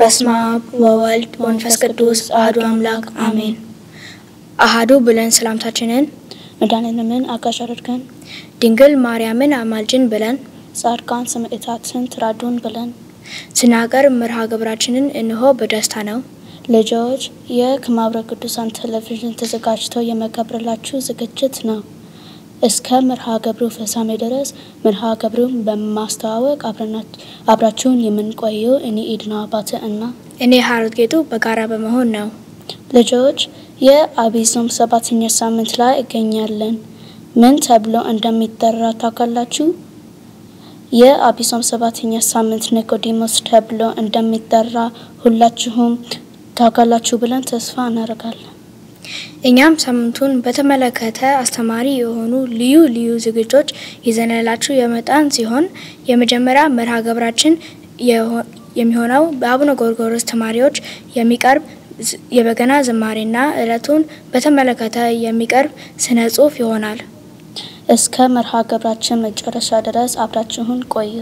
በስመ አብ ወወልድ ወመንፈስ ቅዱስ አሐዱ አምላክ አሜን። አሐዱ ብለን ሰላምታችንን መድኃኔዓለምን አጋዥ አድርገን ድንግል ማርያምን አማልጅን ብለን ጻድቃን ሰማዕታትን ትራዱን ብለን ስናቀርብ መርሃ ግብራችንን እንሆ በደስታ ነው። ልጆች ይህ ከማኅበረ ቅዱሳን ቴሌቪዥን ተዘጋጅቶ የመቀርብላችሁ ዝግጅት ነው። እስከ መርሃ ግብሩ ፍጻሜ ድረስ መርሃ ግብሩን በማስተዋወቅ አብራችሁን የምንቆየው እኔ ኢድና አባተ እና እኔ ሀሩት ጌጡ በጋራ በመሆን ነው። ልጆች የዐቢይ ጾም ሰባተኛ ሳምንት ላይ እገኛለን። ምን ተብሎ እንደሚጠራ ታውቃላችሁ? የዐቢይ ጾም ሰባተኛ ሳምንት ኒቆዲሞስ ተብሎ እንደሚጠራ ሁላችሁም ታውቃላችሁ ብለን ተስፋ እናደርጋለን። እኛም ሳምንቱን በተመለከተ አስተማሪ የሆኑ ልዩ ልዩ ዝግጅቶች ይዘንላችሁ የመጣን ሲሆን የመጀመሪያ መርሃ ግብራችን የሚሆነው በአቡነ ጎርጎርዮስ ተማሪዎች የሚቀርብ የበገና ዝማሬና ዕለቱን በተመለከተ የሚቀርብ ስነ ጽሑፍ ይሆናል። እስከ መርሃ ግብራችን መጨረሻ ድረስ አብራችሁን ቆዩ።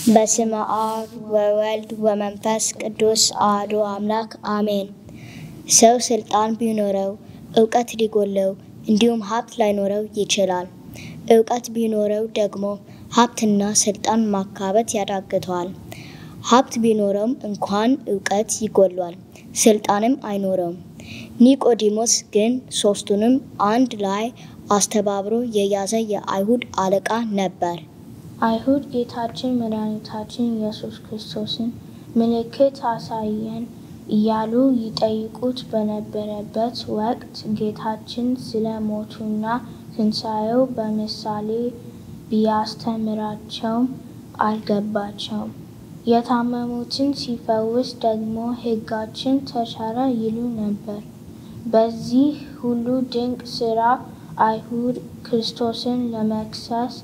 በስመ አብ ወወልድ ወመንፈስ ቅዱስ አሐዱ አምላክ አሜን። ሰው ስልጣን ቢኖረው እውቀት ሊጎለው እንዲሁም ሀብት ላይኖረው ይችላል። እውቀት ቢኖረው ደግሞ ሀብትና ስልጣን ማካበት ያዳግተዋል። ሀብት ቢኖረውም እንኳን እውቀት ይጎሏል፣ ስልጣንም አይኖረውም። ኒቆዲሞስ ግን ሶስቱንም አንድ ላይ አስተባብሮ የያዘ የአይሁድ አለቃ ነበር። አይሁድ ጌታችን መድኃኒታችን ኢየሱስ ክርስቶስን ምልክት አሳየን እያሉ ይጠይቁት በነበረበት ወቅት ጌታችን ስለ ሞቱና ትንሣኤው በምሳሌ ቢያስተምራቸውም አልገባቸውም። የታመሙትን ሲፈውስ ደግሞ ሕጋችን ተሻረ ይሉ ነበር። በዚህ ሁሉ ድንቅ ሥራ አይሁድ ክርስቶስን ለመክሰስ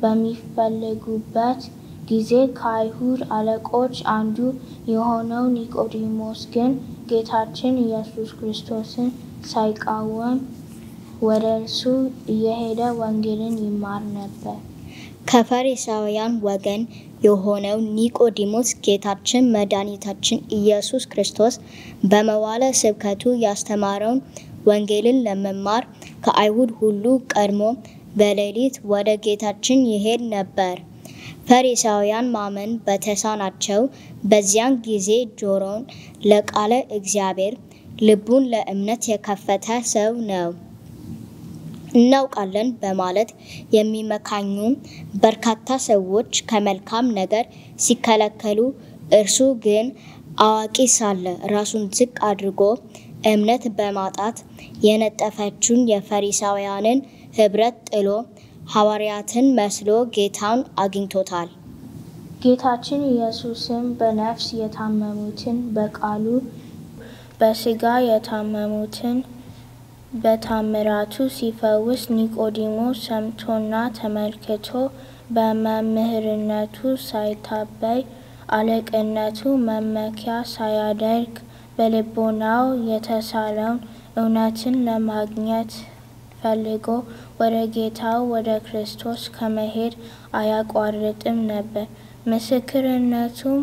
በሚፈልጉበት ጊዜ ከአይሁድ አለቆች አንዱ የሆነው ኒቆዲሞስ ግን ጌታችን ኢየሱስ ክርስቶስን ሳይቃወም ወደ እርሱ እየሄደ ወንጌልን ይማር ነበር። ከፈሪሳውያን ወገን የሆነው ኒቆዲሞስ ጌታችን መድኃኒታችን ኢየሱስ ክርስቶስ በመዋለ ስብከቱ ያስተማረውን ወንጌልን ለመማር ከአይሁድ ሁሉ ቀድሞ በሌሊት ወደ ጌታችን ይሄድ ነበር። ፈሪሳውያን ማመን በተሳናቸው በዚያን ጊዜ ጆሮን ለቃለ እግዚአብሔር ልቡን ለእምነት የከፈተ ሰው ነው። እናውቃለን በማለት የሚመካኙ በርካታ ሰዎች ከመልካም ነገር ሲከለከሉ፣ እርሱ ግን አዋቂ ሳለ ራሱን ዝቅ አድርጎ እምነት በማጣት የነጠፈችውን የፈሪሳውያንን ኅብረት ጥሎ ሐዋርያትን መስሎ ጌታን አግኝቶታል። ጌታችን ኢየሱስም በነፍስ የታመሙትን በቃሉ በሥጋ የታመሙትን በታምራቱ ሲፈውስ ኒቆዲሞስ ሰምቶና ተመልክቶ በመምህርነቱ ሳይታበይ አለቅነቱ መመኪያ ሳያደርግ በልቦናው የተሳለውን እውነትን ለማግኘት ፈልጎ ወደ ጌታው ወደ ክርስቶስ ከመሄድ አያቋርጥም ነበር። ምስክርነቱም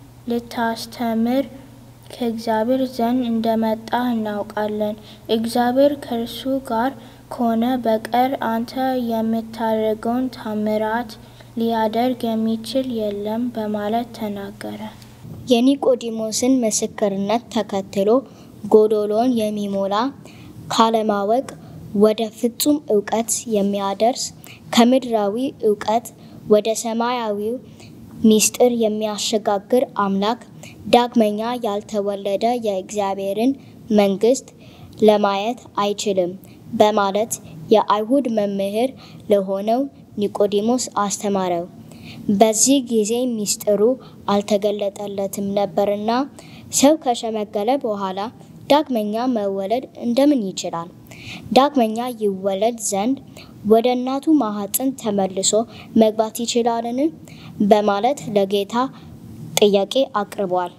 ልታስተምር ከእግዚአብሔር ዘንድ እንደመጣ እናውቃለን። እግዚአብሔር ከእርሱ ጋር ከሆነ በቀር አንተ የምታደርገውን ታምራት ሊያደርግ የሚችል የለም በማለት ተናገረ። የኒቆዲሞስን ምስክርነት ተከትሎ ጎዶሎን የሚሞላ ካለማወቅ ወደ ፍጹም እውቀት የሚያደርስ ከምድራዊ እውቀት ወደ ሰማያዊው ምስጢር የሚያሸጋግር አምላክ ዳግመኛ ያልተወለደ የእግዚአብሔርን መንግሥት ለማየት አይችልም በማለት የአይሁድ መምህር ለሆነው ኒቆዲሞስ አስተማረው። በዚህ ጊዜ ምስጢሩ አልተገለጠለትም ነበርና ሰው ከሸመገለ በኋላ ዳግመኛ መወለድ እንደምን ይችላል? ዳግመኛ ይወለድ ዘንድ ወደ እናቱ ማኅፀን ተመልሶ መግባት ይችላልን? በማለት ለጌታ ጥያቄ አቅርቧል።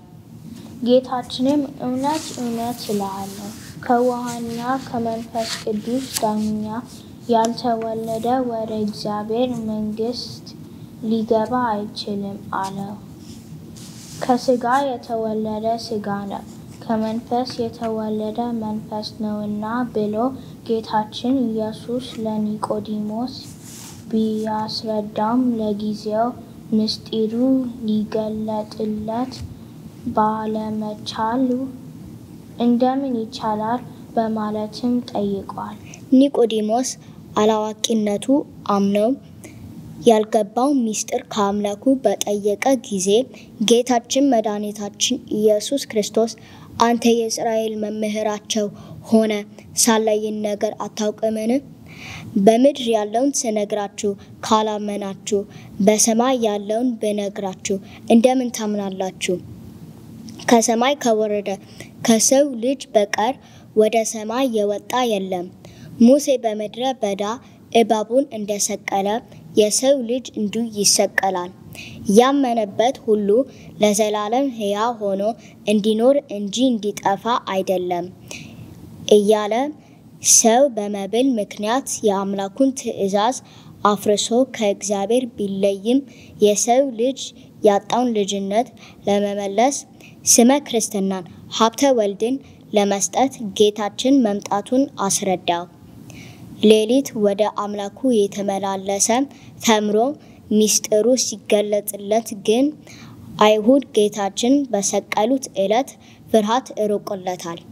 ጌታችንም እውነት እውነት እልሃለሁ ከውሃና ከመንፈስ ቅዱስ ዳግመኛ ያልተወለደ ወደ እግዚአብሔር መንግሥት ሊገባ አይችልም አለው። ከሥጋ የተወለደ ሥጋ ነው፣ ከመንፈስ የተወለደ መንፈስ ነውና ብሎ ጌታችን ኢየሱስ ለኒቆዲሞስ ቢያስረዳውም ለጊዜው ምስጢሩ ሊገለጥለት ባለመቻሉ እንደምን ይቻላል በማለትም ጠይቋል። ኒቆዲሞስ አላዋቂነቱ አምነው ያልገባው ምስጢር ከአምላኩ በጠየቀ ጊዜ ጌታችን መድኃኒታችን ኢየሱስ ክርስቶስ አንተ የእስራኤል መምህራቸው ሆነ ሳለ ይህን ነገር አታውቅምን? በምድር ያለውን ስነግራችሁ ካላመናችሁ በሰማይ ያለውን ብነግራችሁ እንደምን ታምናላችሁ? ከሰማይ ከወረደ ከሰው ልጅ በቀር ወደ ሰማይ የወጣ የለም። ሙሴ በምድረ በዳ እባቡን እንደሰቀለ የሰው ልጅ እንዲሁ ይሰቀላል። ያመነበት ሁሉ ለዘላለም ሕያው ሆኖ እንዲኖር እንጂ እንዲጠፋ አይደለም እያለ ሰው በመብል ምክንያት የአምላኩን ትእዛዝ አፍርሶ ከእግዚአብሔር ቢለይም የሰው ልጅ ያጣውን ልጅነት ለመመለስ ስመ ክርስትናን ሀብተ ወልድን ለመስጠት ጌታችን መምጣቱን አስረዳው። ሌሊት ወደ አምላኩ የተመላለሰ ተምሮ ሚስጥሩ ሲገለጽለት ግን አይሁድ ጌታችን በሰቀሉት ዕለት ፍርሃት እርቆለታል።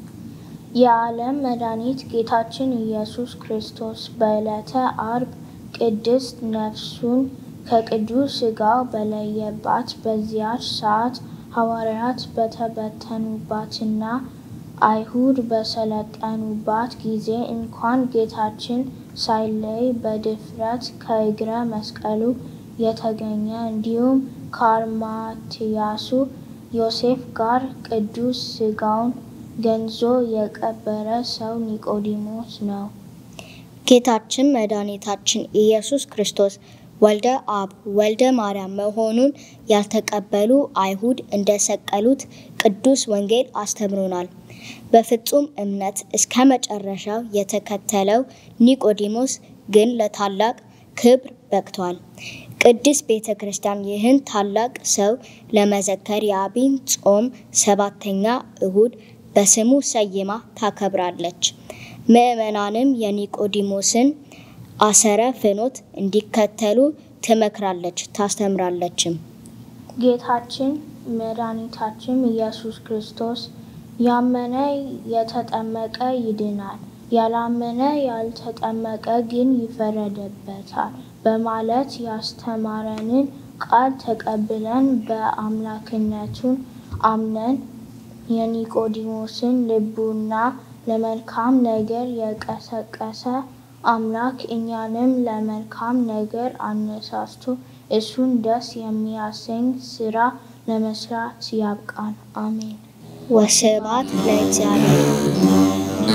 የዓለም መድኃኒት ጌታችን ኢየሱስ ክርስቶስ በዕለተ አርብ ቅድስት ነፍሱን ከቅዱስ ሥጋው በለየባት በዚያች ሰዓት ሐዋርያት በተበተኑባትና አይሁድ በሰለጠኑባት ጊዜ እንኳን ጌታችን ሳይለይ በድፍረት ከእግረ መስቀሉ የተገኘ እንዲሁም ከአርማትያሱ ዮሴፍ ጋር ቅዱስ ሥጋውን ገንዞ የቀበረ ሰው ኒቆዲሞስ ነው። ጌታችን መድኃኒታችን ኢየሱስ ክርስቶስ ወልደ አብ ወልደ ማርያም መሆኑን ያልተቀበሉ አይሁድ እንደሰቀሉት ቅዱስ ወንጌል አስተምሮናል። በፍጹም እምነት እስከ መጨረሻው የተከተለው ኒቆዲሞስ ግን ለታላቅ ክብር በቅቷል። ቅድስት ቤተ ክርስቲያን ይህን ታላቅ ሰው ለመዘከር የአብይን ጾም ሰባተኛ እሁድ በስሙ ሰይማ ታከብራለች። ምዕመናንም የኒቆዲሞስን አሰረ ፍኖት እንዲከተሉ ትመክራለች፣ ታስተምራለችም። ጌታችን መድኃኒታችን ኢየሱስ ክርስቶስ ያመነ የተጠመቀ ይድናል፣ ያላመነ ያልተጠመቀ ግን ይፈረድበታል በማለት ያስተማረንን ቃል ተቀብለን በአምላክነቱን አምነን የኒቆዲሞስን ልቡና ለመልካም ነገር የቀሰቀሰ አምላክ እኛንም ለመልካም ነገር አነሳስቶ እሱን ደስ የሚያሰኝ ስራ ለመስራት ያብቃን። አሜን። ወስብሐት ለእግዚአብሔር።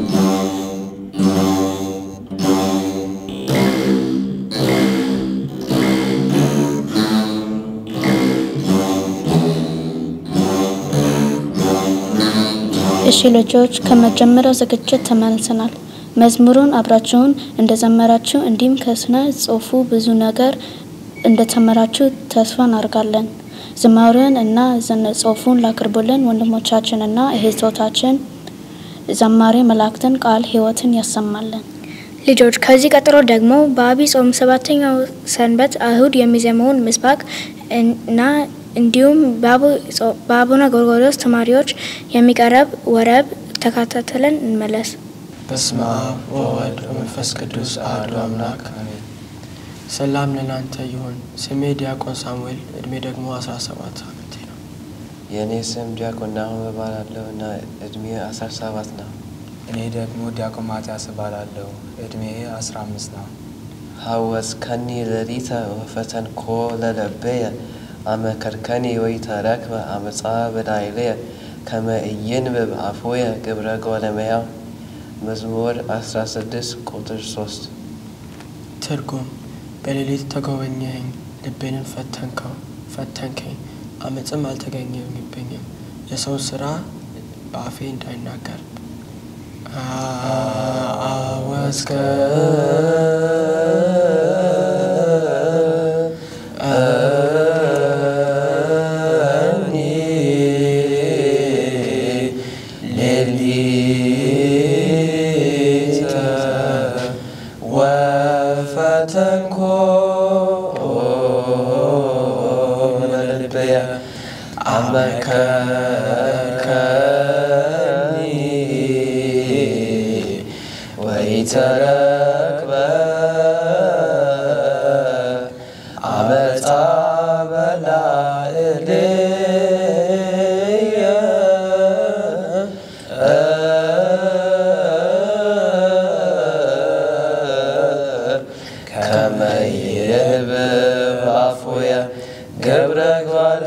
እሺ ልጆች ከመጀመሪያው ዝግጅት ተመልሰናል። መዝሙሩን አብራችሁን እንደዘመራችሁ እንዲሁም ከስነ ጽሁፉ ብዙ ነገር እንደተመራችሁ ተስፋ እናደርጋለን። ዝማሬውን እና ስነ ጽሁፉን ላቅርቡልን ወንድሞቻችን እና እህቶቻችን ዘማሪ መላእክትን ቃል ሕይወትን ያሰማልን። ልጆች ከዚህ ቀጥሎ ደግሞ በአብይ ጾም ሰባተኛው ሰንበት አይሁድ የሚዘመውን ምስባክ እና እንዲሁም በአቡነ ጎርጎርዮስ ተማሪዎች የሚቀርብ ወረብ ተከታትለን እንመለስ። በስመ አብ ወወልድ ወመንፈስ ቅዱስ አሐዱ አምላክ አሜን። ሰላም ለናንተ ይሁን። ስሜ ዲያቆን ሳሙኤል፣ እድሜ ደግሞ 17 ዓመቴ ነው። የእኔ ስም ዲያቆን ናሆም እባላለሁ እና እድሜ 17 ነው። እኔ ደግሞ ዲያቆን ማትያስ እባላለሁ። እድሜ 15 ነው። ሐወስከኒ ሌሊተ ወፈተንኮ ለልበየ አመ ከርከኒ ወኢተረክበ አመፃ በላዕለየ ከመ ኢይንብብ አፉየ ግብረ ጓለመያው መዝሙር 16 ቁጥር 3 ትርጉም በሌሊት ተጎበኘኸኝ፣ ልቤንን ፈተንከው ፈተንከኝ፣ አመፅም አልተገኘብኝም፣ የሰውን ስራ በአፌ እንዳይናገር አወስከ ሌሊተ ወፈተንኮ ለልበየ አመከርከኒ ወኢተረክበ አመፃ በላዕለየ ከመ ይንብብ አፉየ ገብረ ጓለ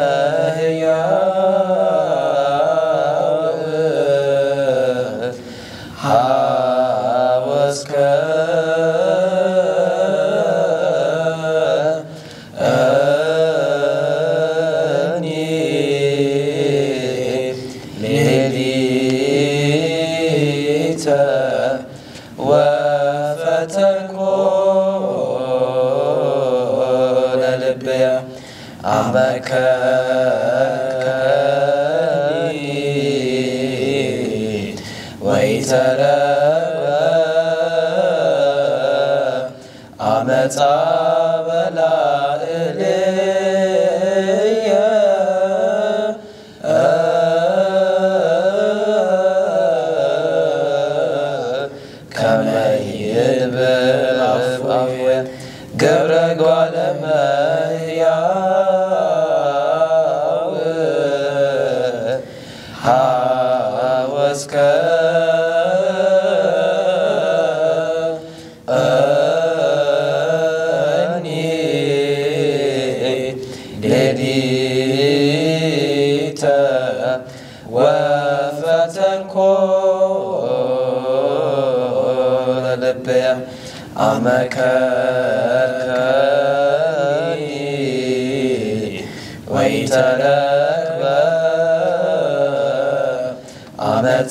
እመሕያው ሐወስከ እኒ ሌሊተ ወፈተንኮ ለልበየ አመከኒ ወይተረበ አመፃ በላዕልየ ከመ ይንብብ አፉየ ገብረ ጓለ እመሕያው ሐወስከ እኒ ሌሊተ ወፈተንኮ ልብየ አመከርከኒ ወይተረክበ አመፃ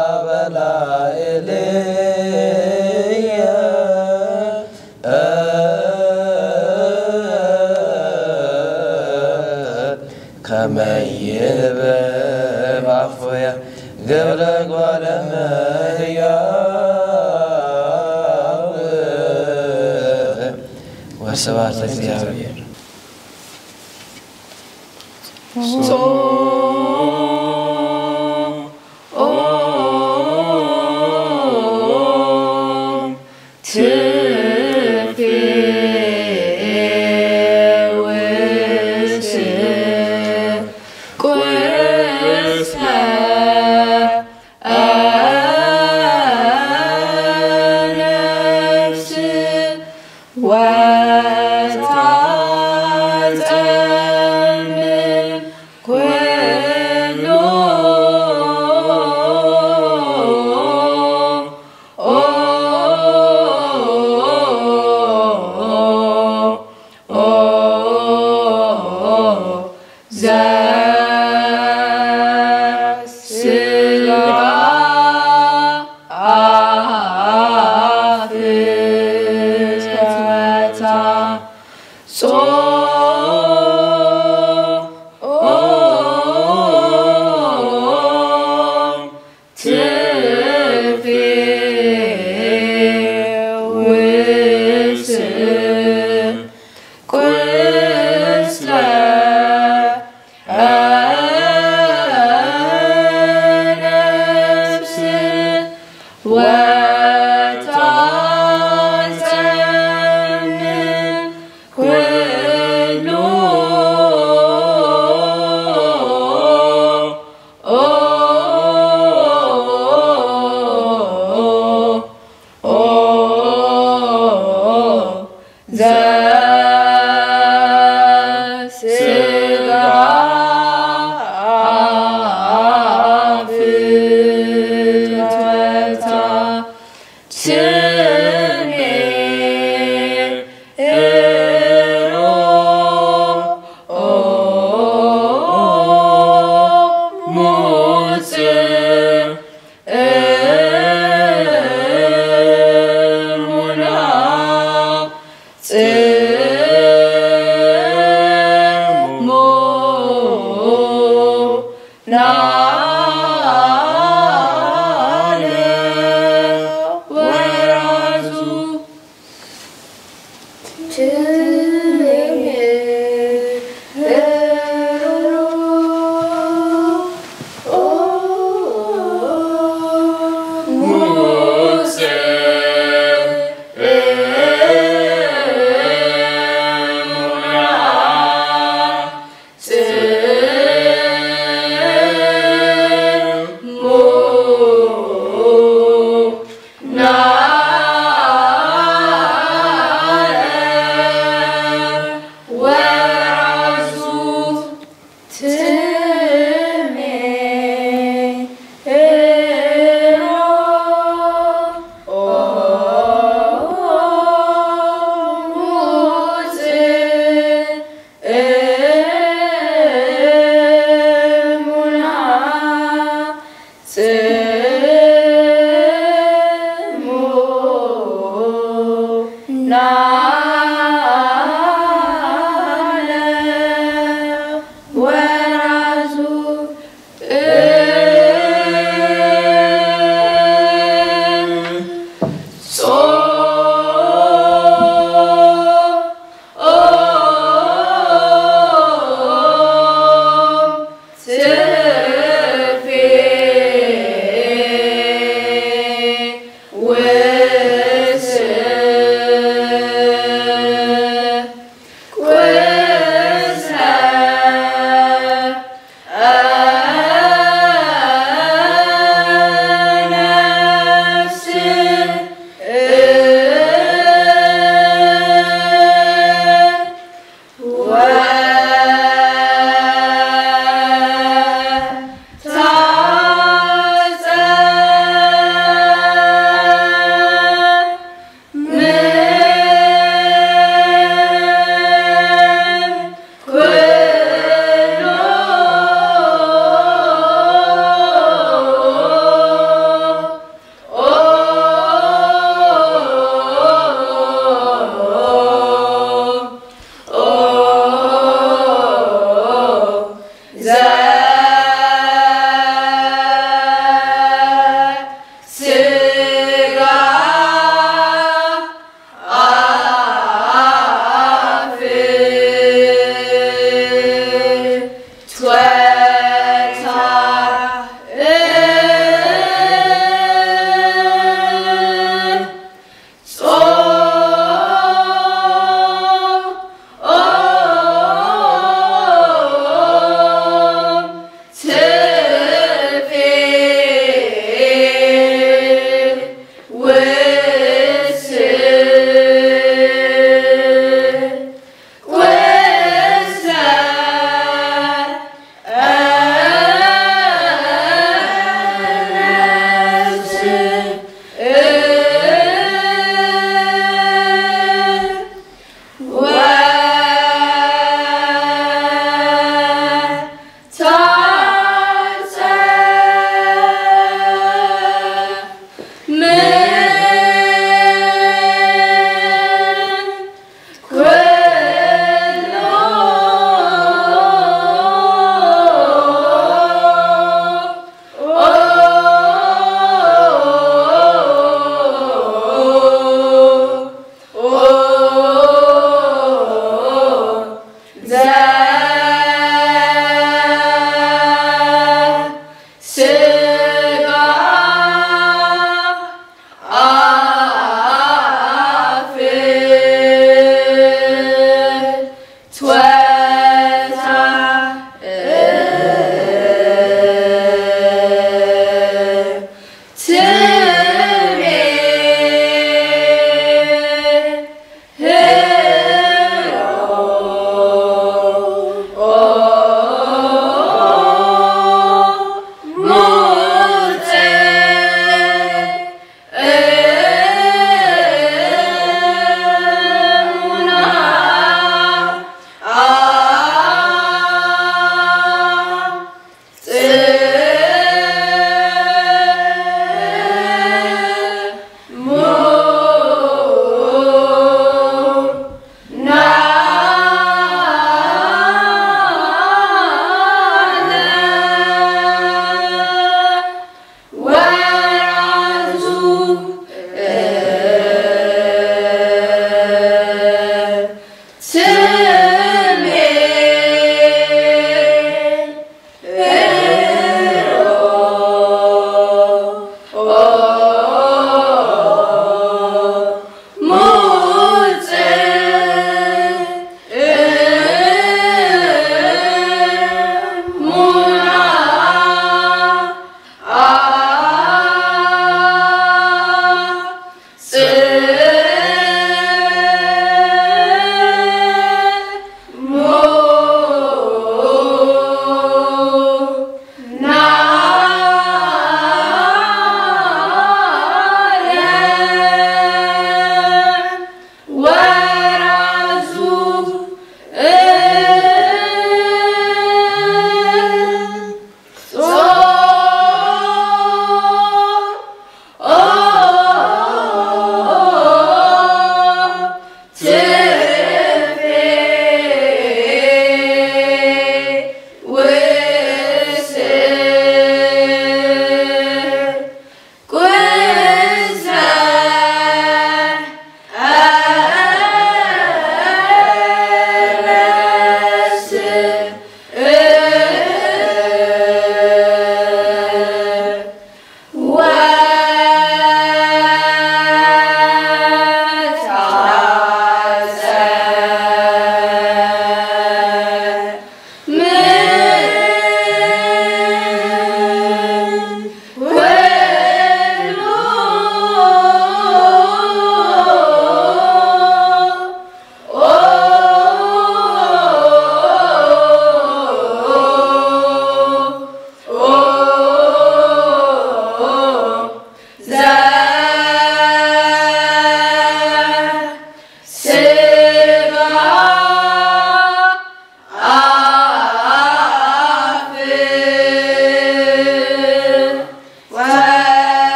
በላዕልየ ከመ ይንብብ አፉየ ገብረ ጓለ እመሕያው ወስብሐት ለእግዚአብሔር።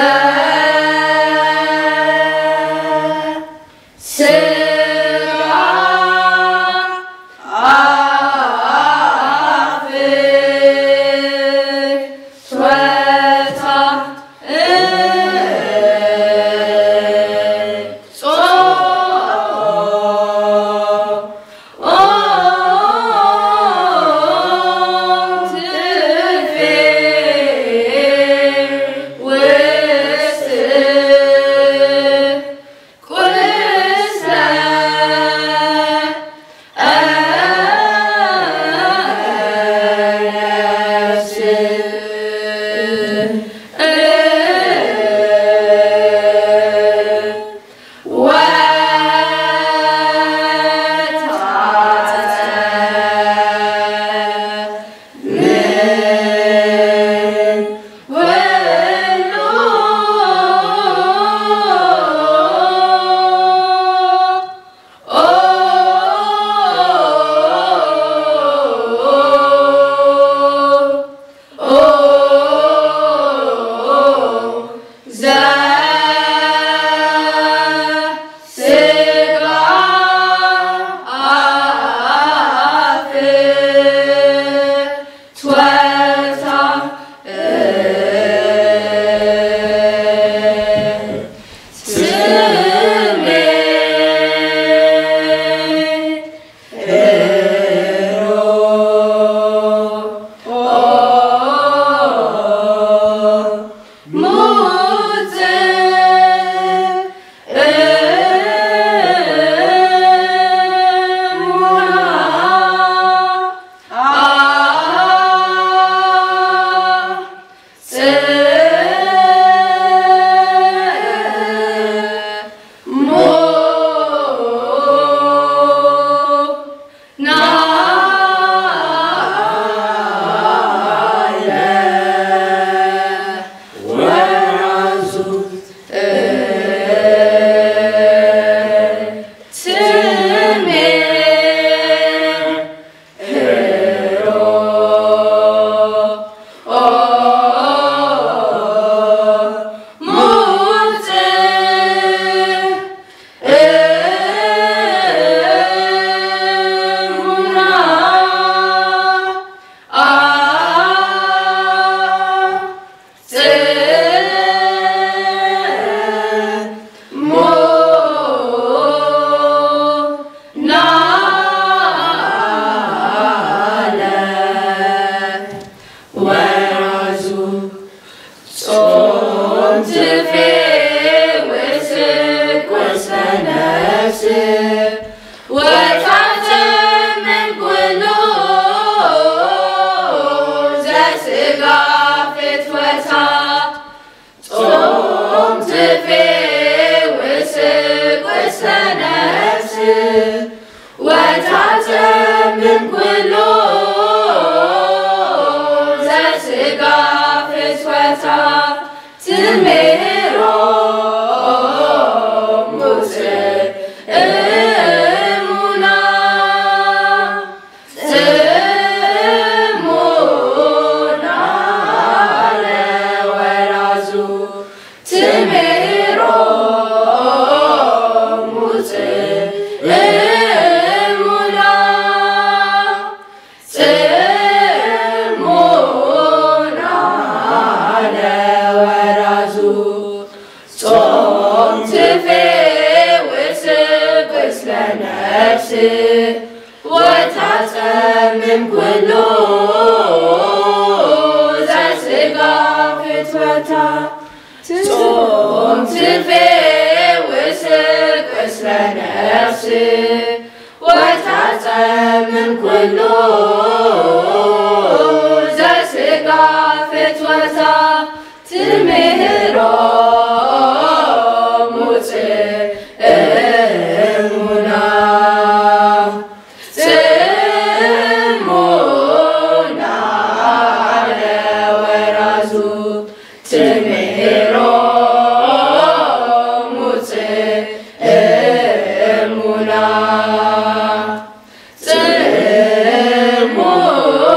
More.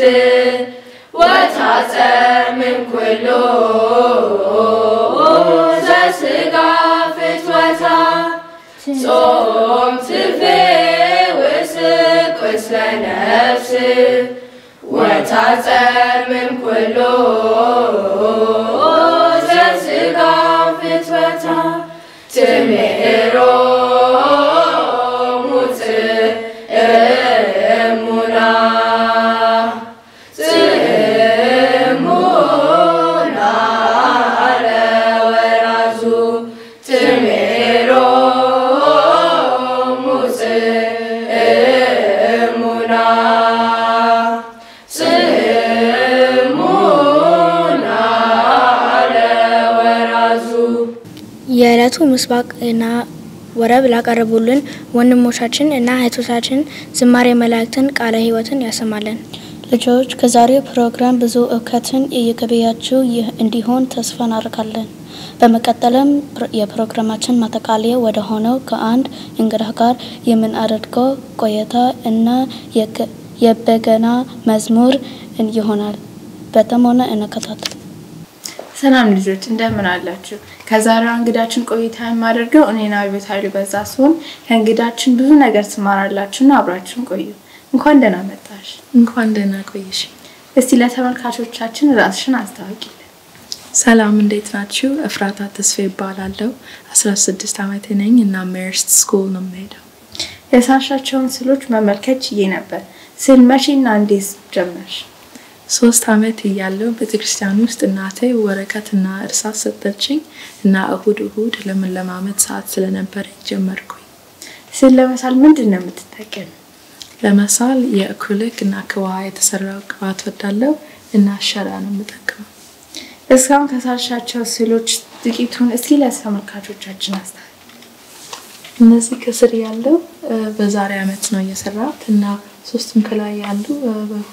ወታጸምን ኩሎ ዘስጋ ፍትወታ ጾም ትፌውስ ቁስለ ነፍስ ወታጸምን ኩሎ ዘስጋ ፍትወታ ትምህሮ ሙጽእሙና ጽሙና ለወራዙ ትምህሮ ሙጽእሙና ጽሙና ለወራዙ የዕለቱ ምስባክና ወረብ ላቀረቡልን ወንድሞቻችን እና እህቶቻችን ዝማሬ መላእክትን ቃለ ሕይወትን ያሰማልን። ልጆች ከዛሬው ፕሮግራም ብዙ እውቀትን እየገበያችሁ ይህ እንዲሆን ተስፋ እናደርጋለን። በመቀጠልም ፕሮ- የፕሮግራማችን ማጠቃለያ ወደ ሆነው ከአንድ እንግዳ ጋር የምናደርገው ቆይታ እና የገ- የበገና መዝሙር ይሆናል። በጥሞና እንከታተል። ሰላም ልጆች እንደምን አላችሁ? ከዛሬዋ እንግዳችን ቆይታ የማደርገው እኔና ቤት ኃይሉ በዛ ሲሆን ከእንግዳችን ብዙ ነገር ትማራላችሁና አብራችሁን ቆዩ። እንኳን ደህና መጣሽ። እንኳን ደህና ቆየሽ። እስቲ ለተመልካቾቻችን ራስሽን አስታውቂልን። ሰላም እንዴት ናችሁ? እፍራታ ተስፋ ይባላለሁ። 16 ዓመቴ ነኝ እና ሜርስት ስኩል ነው የምሄደው። የሳሻቸውን ስዕሎች መመልከት ችዬ ነበር። ስዕል መቼና እንዴት ጀመርሽ? ሶስት ዓመት እያለሁ ቤተክርስቲያን ውስጥ እናቴ ወረቀትና እርሳስ ሰጠችኝ እና እሁድ እሁድ ለመለማመድ ሰዓት ስለነበረ ጀመርኩኝ። ስዕል ለመሳል ምንድን ነው የምትጠቀም? ለመሳል የአክሪሊክ እና ከውሃ የተሰራው ቅባት ወዳለው እና ሸራ ነው የምጠቀመው። እስካሁን ከሳሻቸው ስዕሎች ጥቂቱን እስኪ ለተመልካቾቻችን አስታ እነዚህ ከስር ያለው እ፣ በዛሬ ዓመት ነው የሰራሁት እና ሶስቱም ከላይ ያሉ እ፣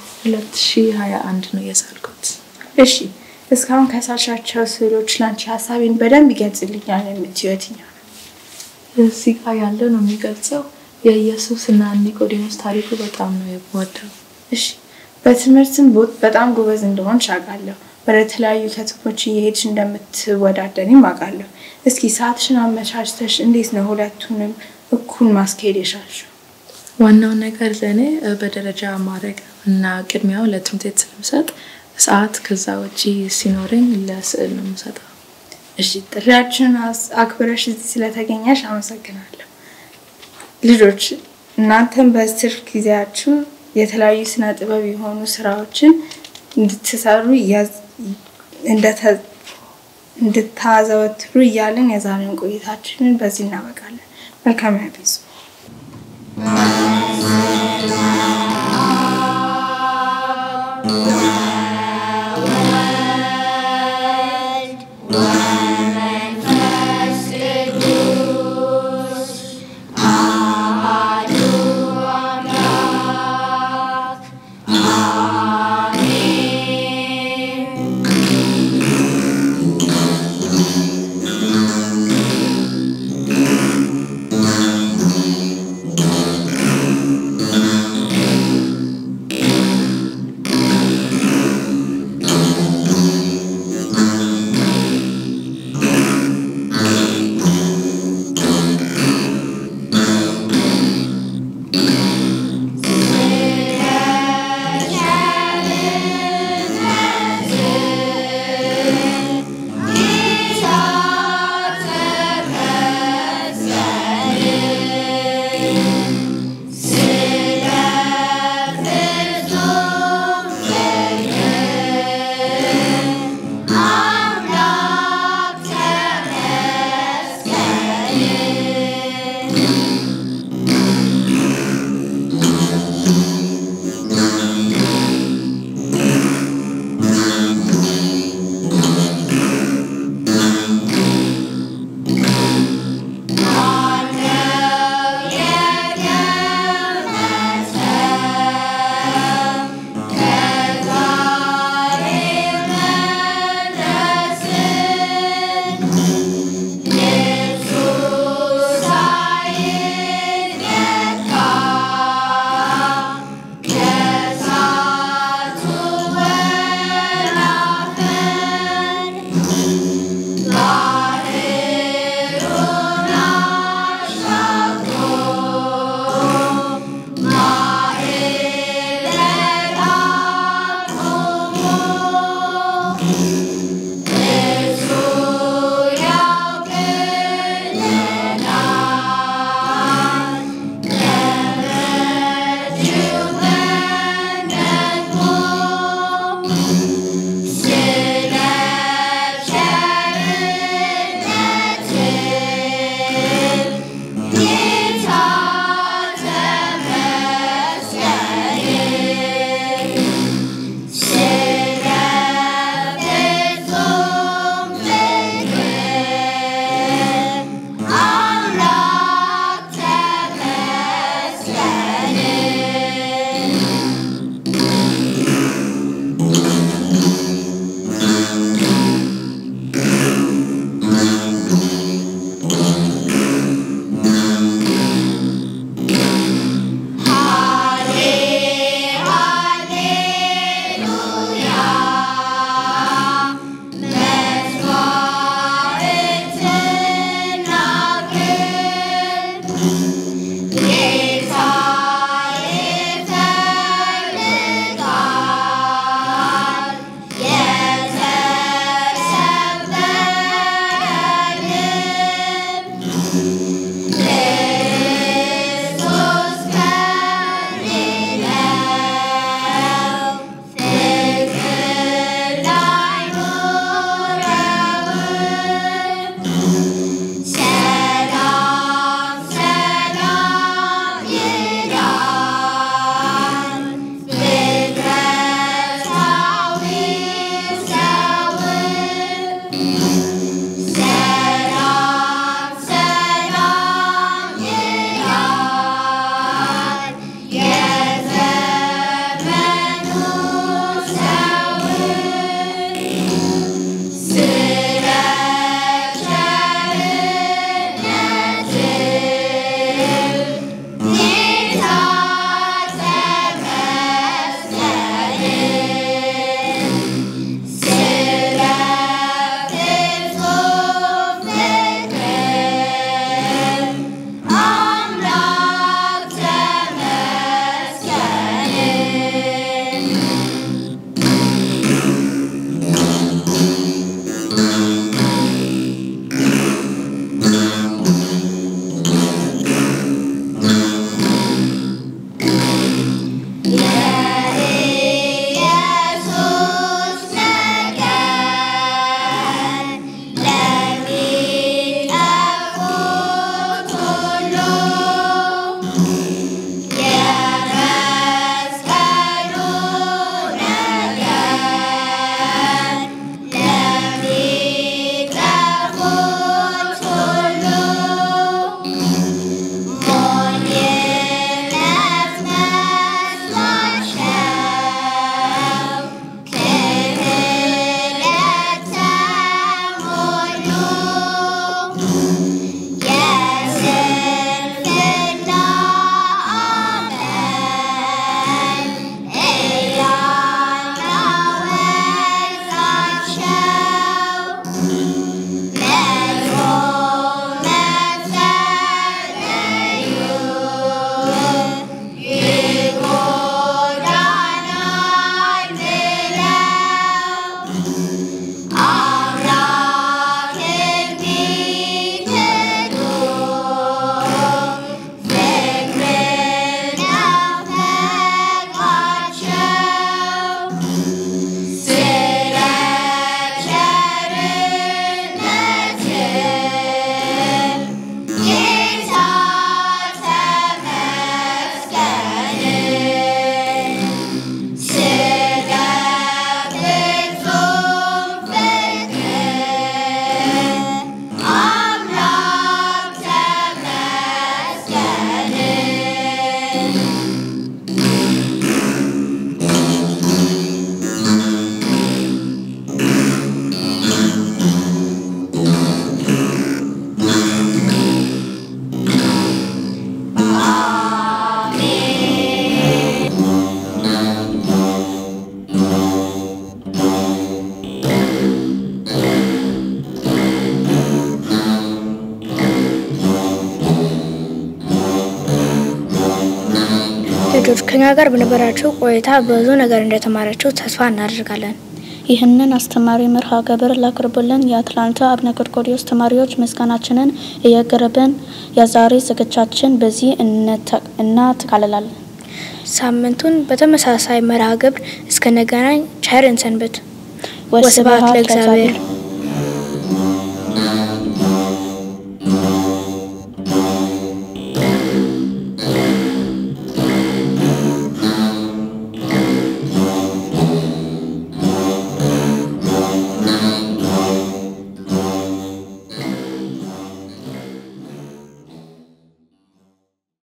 በ2021 ነው የሳልኩት። እሺ እስካሁን ከሳሻቸው ስዕሎች ላንቺ ሀሳቤን በደንብ ይገልጽልኛል የምትይው የትኛው ነው? እዚህ ጋር ያለው ነው የሚገልጸው የኢየሱስ እና ኒቆዲሞስ ታሪኩ በጣም ነው የምወደው። እሺ በትምህርትም ቦት በጣም ጎበዝ እንደሆንሽ አውቃለሁ። ወደ ተለያዩ ከተሞች እየሄድሽ እንደምትወዳደሪም አውቃለሁ። እስኪ ሰዓትሽን አመቻችተሽ እንዴት ነው ሁለቱንም እኩል ማስኬድ የቻልሽው? ዋናው ነገር ለእኔ እ፣ በደረጃ ማድረግ ነው እና ቅድሚያው ለትምህርት ቤት ስለምሰጥ ሰዓት ከዛ ውጪ ሲኖረኝ ለስዕል ነው የምሰጠው። እሺ ጥሪያችንን አስ- አክብረሽ እዚህ ስለተገኘሽ አመሰግናለሁ። ልጆች እናንተም በትርፍ ጊዜያችሁ የተለያዩ ስነ ጥበብ የሆኑ ስራዎችን እንድትሰሩ እያዝ- እንደተ- እንድታዘወትሩ እያልን የዛሬውን ቆይታችንን በዚህ እናበቃለን። መልካም ያቤዙ ♪ ልጆች ከኛ ጋር በነበራችሁ ቆይታ ብዙ ነገር እንደተማራችሁ ተስፋ እናደርጋለን። ይህንን አስተማሪ መርሃ ግብር ላቅርቡልን የአትላንታ አቡነ ጎርጎርዮስ ተማሪዎች ምስጋናችንን እያቀረብን የዛሬ ዝግጅታችን በዚህ እናጠቃልላለን። ሳምንቱን በተመሳሳይ መርሃ ግብር እስከነገናኝ ቸር እንሰንብት። ወስብሐት ወስብሐት ለእግዚአብሔር። ለእግዚአብሔር።